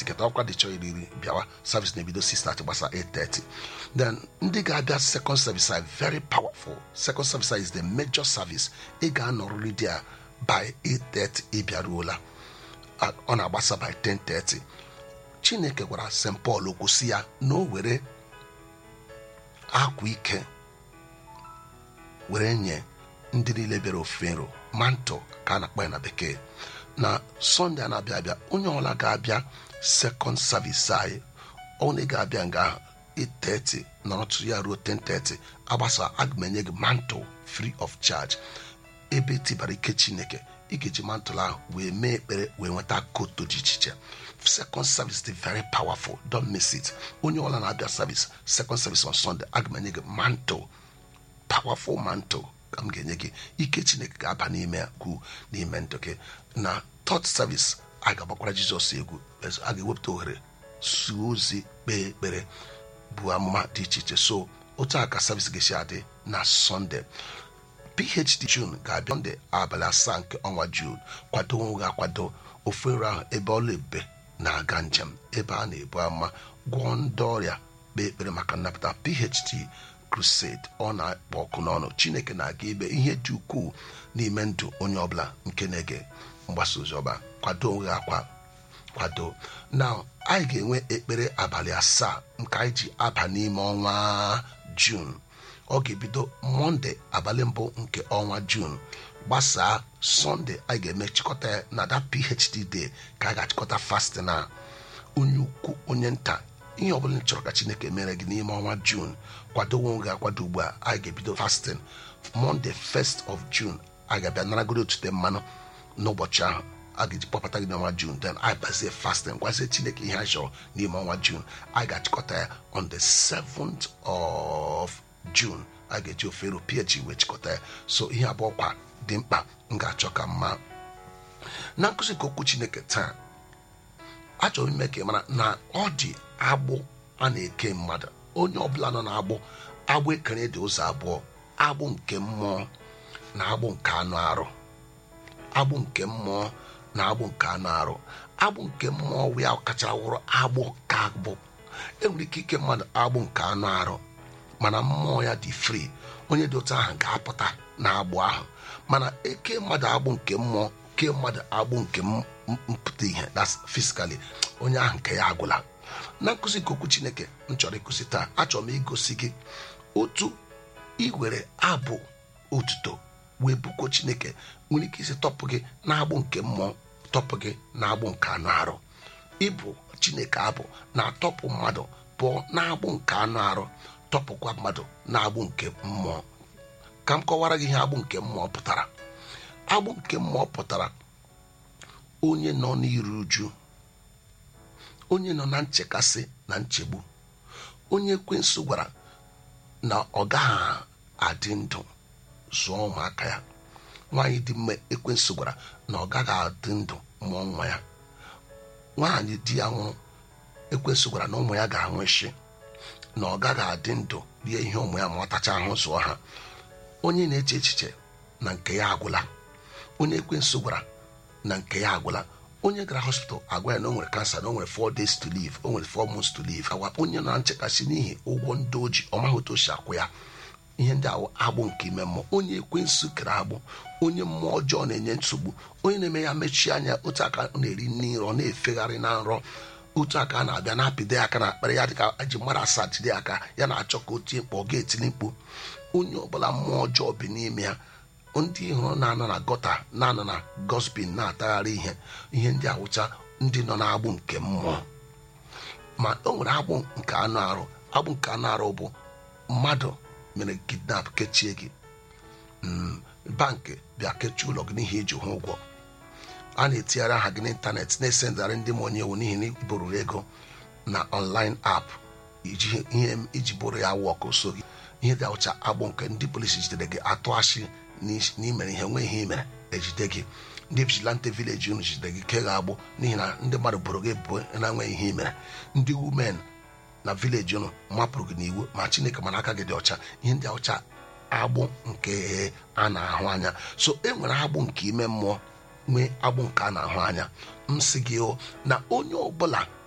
nketa ọkwa dị chọọ iri bịawa service na-ebido 6:30 gbasa 8:30 then ndị ga-abịa second service are very powerful second service is the major service ị ga-anọrịrị dị a by 8:30 ị bịaruola ọ na-agbasa by 10:30 chineke gwara st paul okwu si ya na o were akwa ike were nye ndị niile bịara ofufe nro manto ka a na-akpọ ya na bekee na sọnde a na-abịa abịa onye ọbụla ga-abịa sekọnd savis anyị onye ga-abịa nga ahụ 8:30 nọrọtụ ya ruo 10:30 agbasa aga m enye gị manto free of charge ebe tibara ike chineke ị ga-eji mantle ahụ wee mee ekpere wee nweta koto dị iche iche second service dị very powerful don't miss it onye ọbụla na-abịa service second service on sunday aga m enye gị mantle powerful mantle ka m ga-enye gị ike chineke ga-aba n'ime gwu n'ime ndụ gị na third service a ga-agbakwara jizọs egwu a ga-ewepụta ohere suo ozi kpee ekpere bụ amụma dị iche iche so otu a ka service ga-esi adị na sunday phd jun ga-abịa ndị abalị asaa nke ọnwa jun kwado onwe ga-akwado ofe nri ahụ ebe ọla ebe na-aga njem ebe a na-ebu ama gwọọ ndị ọrịa kpee ekpere maka nnapụta phd crusade ọ na-akpọ ọkụ n'ọnụ chineke na-aga ibe ihe dị ukwuu n'ime ndụ onye ọbụla nke na-ege mgbasa ozi ọba kwado onwe gị akwa kwado na anyị ga-enwe ekpere abalị asaa nke anyị ji aba n'ime ọnwa jun ọ ga-ebido mọnde abalị mbụ nke ọnwa jun gbasaa sọnde anyị ga-eme chịkọta ya na da phd day ka a ga-achịkọta fastin na onye ukwu onye nta ihe ọbụla ị chọrọ ka chineke mere gị n'ime ọnwa jun kwado onwe gị akwado ugbu a anyị ga-ebido fastin mọnde 1st of jun a ga-abịa naragoro otute mmanụ n'ụbọchị ahụ a ga-eji kpọpụta gị n'ọnwa jun then anyị bazie fasting gwazie chineke ihe anyị chọrọ n'ime ọnwa jun anyị ga-achịkọta ya on the 7th of june a ga-eji ofero phd wee chịkọta ya so ihe abụọ kwa dị mkpa m ga-achọ ka mma na nkụzi nke okwu chineke taa achọrọ ime ka ị mara na ọ dị agbụ a na-eke mmadụ onye ọbụla nọ na-agbụ agbụ ekere dị ụzọ abụọ agbụ nke mmụọ na agbụ nke anụ arụ agbụ nke mmụọ na agbụ nke anụ arụ agbụ nke mmụọ ya kacha wụrụ agbụ ka agbụ enwere ike ike mmadụ agbụ nke anụ arụ mana mmụọ ya dị fri onye dị otu ahụ ga-apụta na agbụ ahụ mana eke mmadụ agbụ nke mmụọ ke mmadụ agbụ nke mpụta ihe that's physically onye ahụ nke ya agwụla na nkụzi nke okwu chineke m chọrọ ịkụzi taa achọrọ m igosi gị otu iwere abụ otuto wee buko chineke nwere ike isi tọpụ gị na-agbụ nke mmụọ tọpụ gị na-agbụ nke anụ arụ ịbụ chineke abụ na-atọpụ mmadụ pụọ na-agbụ nke anụ arụ tọpụkwa mmadụ na-agbụ nke mmụọ ka m kọwara gị ihe agbụ nke mmụọ pụtara agbụ nke mmụọ pụtara onye nọ n'iru uju onye nọ na nchekasị na nchegbu onye ekwensu gwara na ọ gaghị adị ndụ zụọ ụmụaka ya nwaanyị dị mma ekwensu gwara na ọ gaghị adị ndụ mụọ nwa ya nwaanyị di ya nwụrụ ekwensu gwara na ụmụ ya ga-anwụ isi na ọ gaghị adị ndụ rie ihe ụmụ ya ma ọ tacha ahụ zụọ ha onye na-eche echiche na nke ya agwụla onye ekwensu gwara na nke ya agwụla onye gara hospital agwa ya na o nwere kansa na o nwere 4 days to live o nwere 4 months to live awa onye na nchekasị n'ihi ụgwọ ndị oji ọ maghị otu o si akwụ ya ihe ndị ahụ agbụ nke ime mmụọ onye ekwensu kere agbụ onye mmụọ ọjọọ na-enye nsogbu onye na-eme ya mechie anya otu aka na-eri nri nrọ na-efegharị na nrọ otu aka a na-abịa na-apịdo aka na akpara ya dịka eji mmadụ asaa jide aka ya na-achọ ka o tie mkpọ ọ ga-etili mkpu onye ọbụla mmụọ ọjọọ bi n'ime ya ndị hụrụ na-anọ na gọta na-anọ na gospin na-atagharị ihe ihe ndị awụcha ndị nọ na-agbụ nke mmụọ ma o nwere agbụ nke anụ arụ agbụ nke anụ arụ bụ mmadụ mere kidnap kechie gị bankị bịa kechie ụlọ gị n'ihi iji hụ ụgwọ a na-etigharị aha gị n'ịntanetị na-esendarị ndị ma onye ewu n'ihi na iburu ego na online app ihe iji bụrụ ya wọk so gị ihe dị awụcha agbụ nke ndị polisi jidere gị atụ achị n'imere ihe nwe ihe imere ejide gị ndị vigilante village unu jidere gị ke ga-agbụ n'ihi na ndị mmadụ bụrụ gị ebubo na-enweghị ihe imere ndị women na vileji unu mapụrụ gị n'iwu ma chineke mana aka gị dị ọcha ihe ndị ọcha agbụ nke a na-ahụ anya so e nwere agbụ nke ime mmụọ nwee agbụ nke a na-ahụ anya m sị gị na onye ọbụla